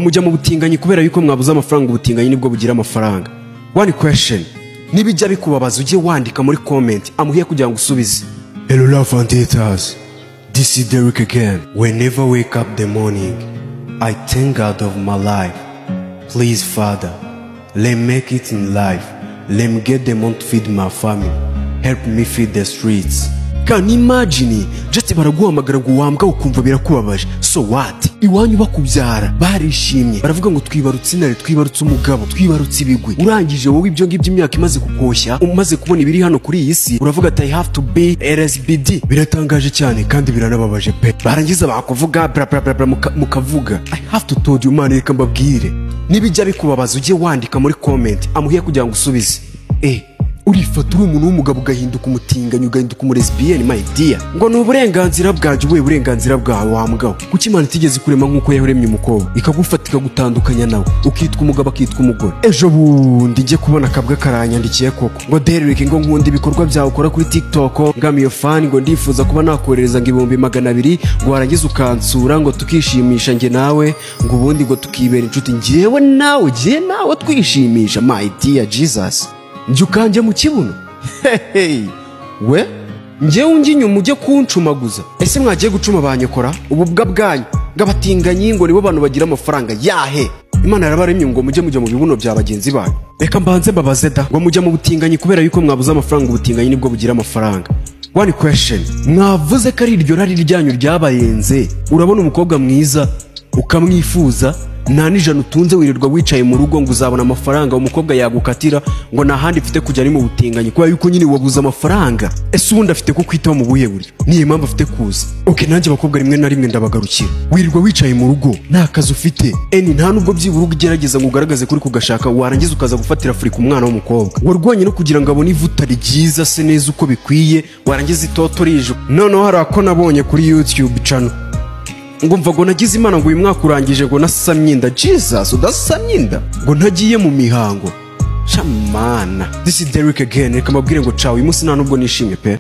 mujya mu butinganyi kubera yuko mwabuze amafaranga ubutinganyi nibwo bugira amafaranga one question nibijya bikubabaza ujye wandika muri comment amuhiye kugira ngo usubize hello love and haters this is Derek again whenever I wake up the morning I thank God of my life please father let me make it in life let me get the money to feed my family help me feed the streets Can imagine just baraguhamagara ngo wambwa ukumva birakubabaje so what iwanyu bakubyara barishimye baravuga ngo twibarutse intare twibarutse umugabo twibarutse ibigwi urangije wowe ibyo ngibyo imyaka imaze kukoshya umaze kubona ibiri hano kuri iyi si uravuga ati i have to be rsbd biratangaje cyane kandi biranababaje pe barangiza bakuvuga bra bra bra bra muka- mukavuga i have to told you man reka mbabwire nibijya bikubabaza ujye wandika muri comment amuhiye kugira ngo usubize eh urifata uri umuntu w'umugabo ugahinduka umutinganyi ugahinduka umurezibiyeni my dear ngo ni uburenganzira bwanjye ubuye burenganzira bwawe wambwawe kuki imana itigeze kurema nk'uko yahuremye umukobwa ikagufata ikagutandukanya nawe ukitwa umugabo akitwa umugore ejo bundi njye kubona akabwa karanyandikiye koko ngo derereke ngo nkunda ibikorwa byawe ukora kuri tiktok ngamiyo fani ngo ndifuza kuba nakoherereza ngo ibihumbi magana abiri ngo warangiza ukansura ngo tukishimisha njye nawe ngo ubundi ngo tukibera inshuti njyewe nawe njye nawe twishimisha my dear jesus njye ukanje mu kibuno hehehe we njyewe unjye inyuma ujye kuncumaguza ese mwagiye gucuma banyekora ububwa bwanyu bw'abatinganyi ngo nibo bantu bagira amafaranga yahe imana yarabaremye ngo mujye mujya mu bibuno bya bagenzi banyu reka mbanze mbabaze da ngo mujya mu butinganyi kubera yuko mwabuze amafaranga ubutinganyi nibwo bugira amafaranga One question mwavuze ko ari iryo rari ryanyu ryabarenze urabona umukobwa mwiza ukamwifuza nta n'ijana utunze wirirwa wicaye mu rugo ngo uzabona amafaranga umukobwa yagukatira ngo nta handi mfite kujya ari mu butinganyi kubera yuko nyine wabuze amafaranga ese ubundi afite ko kwitaho mu buhe buryo niyo mpamvu afite kuza oke nanjye abakobwa rimwe na rimwe ndabagarukira wirirwa wicaye mu rugo nta kazi ufite eni nta nubwo byibura ugerageza ngo ugaragaze kuri kugashaka warangiza ukaza gufatira afurika umwana w'umukobwa warwanye no kugira ngo abone ivuta ryiza se neza uko bikwiye warangiza itoto rije noneho hari ako nabonye kuri youtube channel ngo mva ngo nagize imana ngo uyu mwaka urangije ngo nasamye inda jesus udasamye inda ngo ntagiye mu mihango camana this is Derek again reka mbabwire ngo cawe uyu munsi nta nubwo nishimye pe